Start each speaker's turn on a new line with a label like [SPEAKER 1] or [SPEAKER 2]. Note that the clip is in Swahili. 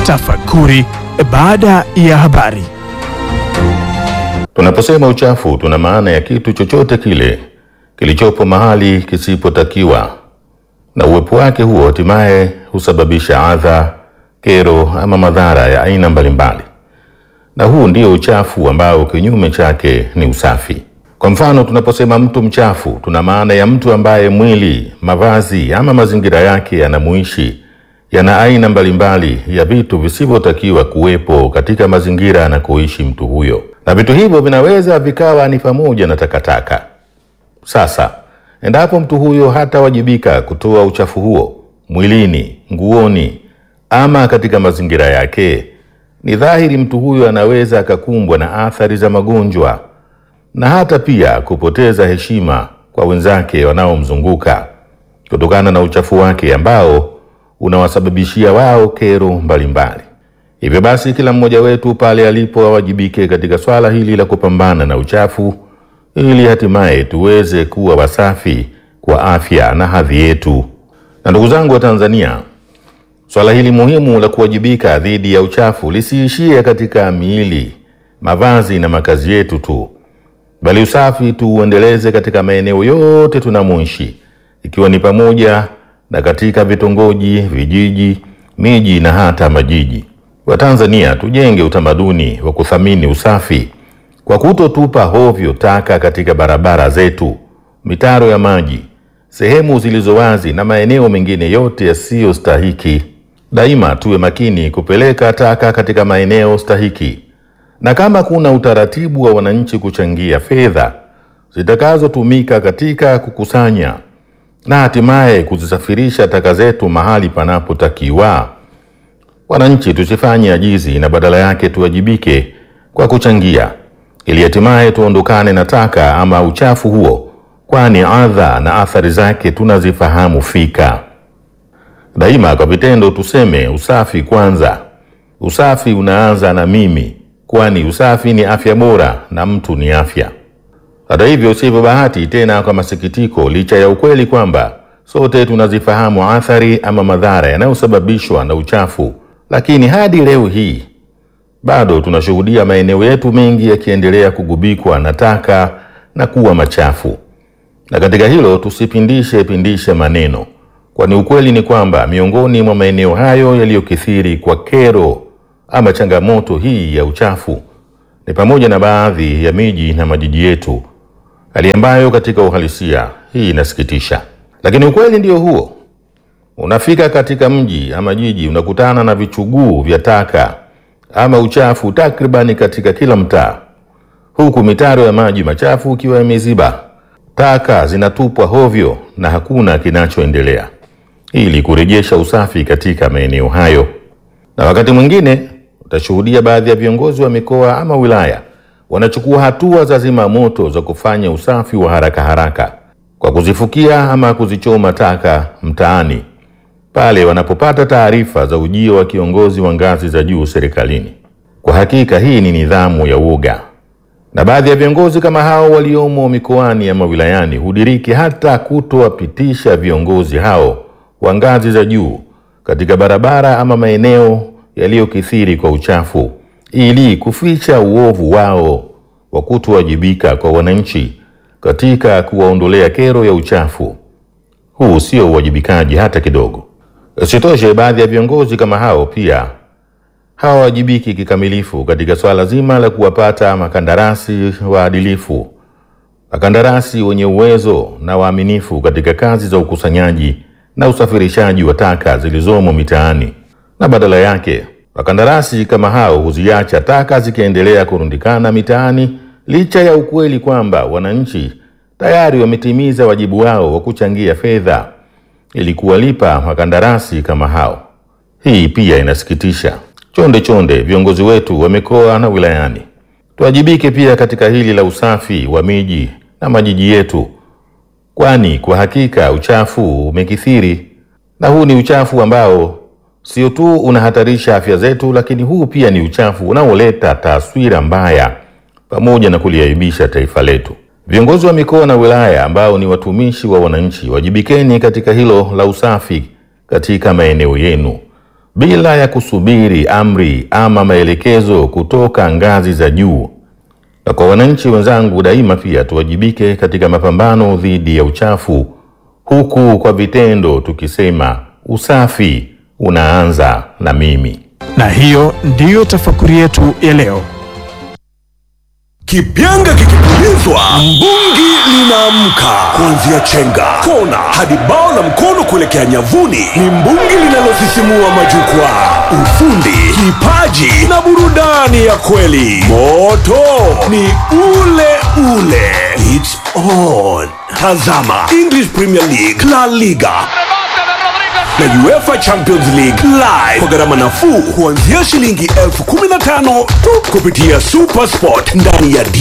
[SPEAKER 1] Tafakuri baada ya habari.
[SPEAKER 2] Tunaposema uchafu tuna maana ya kitu chochote kile kilichopo mahali kisipotakiwa, na uwepo wake huo hatimaye husababisha adha, kero ama madhara ya aina mbalimbali, na huu ndio uchafu ambao kinyume chake ni usafi. Kwa mfano, tunaposema mtu mchafu tuna maana ya mtu ambaye mwili, mavazi ama mazingira yake yanamuishi yana aina mbalimbali ya vitu visivyotakiwa kuwepo katika mazingira anakoishi mtu huyo, na vitu hivyo vinaweza vikawa ni pamoja na takataka. Sasa endapo mtu huyo hatawajibika kutoa uchafu huo mwilini, nguoni ama katika mazingira yake, ni dhahiri mtu huyo anaweza akakumbwa na athari za magonjwa na hata pia kupoteza heshima kwa wenzake wanaomzunguka kutokana na uchafu wake ambao unawasababishia wao kero mbalimbali. Hivyo basi, kila mmoja wetu pale alipo awajibike katika swala hili la kupambana na uchafu ili hatimaye tuweze kuwa wasafi kwa afya na hadhi yetu. Na ndugu zangu wa Tanzania, swala hili muhimu la kuwajibika dhidi ya uchafu lisiishie katika miili, mavazi na makazi yetu tu, bali usafi tuuendeleze katika maeneo yote tunamoishi, ikiwa ni pamoja na katika vitongoji, vijiji, miji na hata majiji. Watanzania tujenge utamaduni wa kuthamini usafi kwa kutotupa hovyo taka katika barabara zetu, mitaro ya maji, sehemu zilizo wazi na maeneo mengine yote yasiyostahiki. Daima tuwe makini kupeleka taka katika maeneo stahiki, na kama kuna utaratibu wa wananchi kuchangia fedha zitakazotumika katika kukusanya na hatimaye kuzisafirisha taka zetu mahali panapotakiwa, wananchi tusifanye ajizi na badala yake tuwajibike kwa kuchangia ili hatimaye tuondokane na taka ama uchafu huo, kwani adha na athari zake tunazifahamu fika. Daima kwa vitendo tuseme usafi kwanza. Usafi unaanza na mimi, kwani usafi ni afya bora na mtu ni afya. Hata hivyo, sivyo bahati tena, kwa masikitiko, licha ya ukweli kwamba sote tunazifahamu athari ama madhara yanayosababishwa na uchafu, lakini hadi leo hii bado tunashuhudia maeneo yetu mengi yakiendelea kugubikwa na taka na kuwa machafu. Na katika hilo tusipindishe pindishe maneno, kwani ukweli ni kwamba miongoni mwa maeneo hayo yaliyokithiri kwa kero ama changamoto hii ya uchafu ni pamoja na baadhi ya miji na majiji yetu, hali ambayo katika uhalisia hii inasikitisha. Lakini ukweli ndio huo, unafika katika mji ama jiji unakutana na vichuguu vya taka ama uchafu takribani katika kila mtaa, huku mitaro ya maji machafu ikiwa imeziba, taka zinatupwa hovyo na hakuna kinachoendelea ili kurejesha usafi katika maeneo hayo. Na wakati mwingine utashuhudia baadhi ya viongozi wa mikoa ama wilaya wanachukua hatua za zima moto za kufanya usafi wa haraka haraka kwa kuzifukia ama kuzichoma taka mtaani pale wanapopata taarifa za ujio wa kiongozi wa ngazi za juu serikalini. Kwa hakika hii ni nidhamu ya uoga, na baadhi ya viongozi kama hao waliomo mikoani ama wilayani hudiriki hata kutowapitisha viongozi hao wa ngazi za juu katika barabara ama maeneo yaliyokithiri kwa uchafu ili kuficha uovu wao wa kutowajibika kwa wananchi katika kuwaondolea kero ya uchafu. Huu sio uwajibikaji hata kidogo. Isitoshe, baadhi ya viongozi kama hao pia hawawajibiki kikamilifu katika swala zima la kuwapata makandarasi waadilifu, makandarasi wenye uwezo na waaminifu katika kazi za ukusanyaji na usafirishaji wa taka zilizomo mitaani, na badala yake wakandarasi kama hao huziacha taka zikiendelea kurundikana mitaani, licha ya ukweli kwamba wananchi tayari wametimiza wajibu wao wa kuchangia fedha ili kuwalipa makandarasi kama hao. Hii pia inasikitisha. Chonde chonde, viongozi wetu wa mikoa na wilayani, tuwajibike pia katika hili la usafi wa miji na majiji yetu, kwani kwa hakika uchafu umekithiri, na huu ni uchafu ambao sio tu unahatarisha afya zetu, lakini huu pia ni uchafu unaoleta taswira mbaya pamoja na kuliaibisha taifa letu. Viongozi wa mikoa na wilaya ambao ni watumishi wa wananchi, wajibikeni katika hilo la usafi katika maeneo yenu. bila ya kusubiri amri ama maelekezo kutoka ngazi za juu. Na kwa wananchi wenzangu, daima pia tuwajibike katika mapambano dhidi ya uchafu, huku kwa vitendo tukisema usafi unaanza na mimi.
[SPEAKER 1] Na hiyo ndiyo tafakuri yetu ya leo.
[SPEAKER 3] Kipyanga kikipulizwa, mbungi linaamka. Kuanzia chenga, kona hadi bao la mkono kuelekea nyavuni, ni mbungi linalosisimua majukwaa. Ufundi, kipaji na burudani ya kweli. Moto ni ule ule. It's on. Tazama English Premier League, La Liga na UEFA Champions League live kwa gharama nafuu kuanzia shilingi elfu kumi na tano tu kupitia Super Sport ndani ya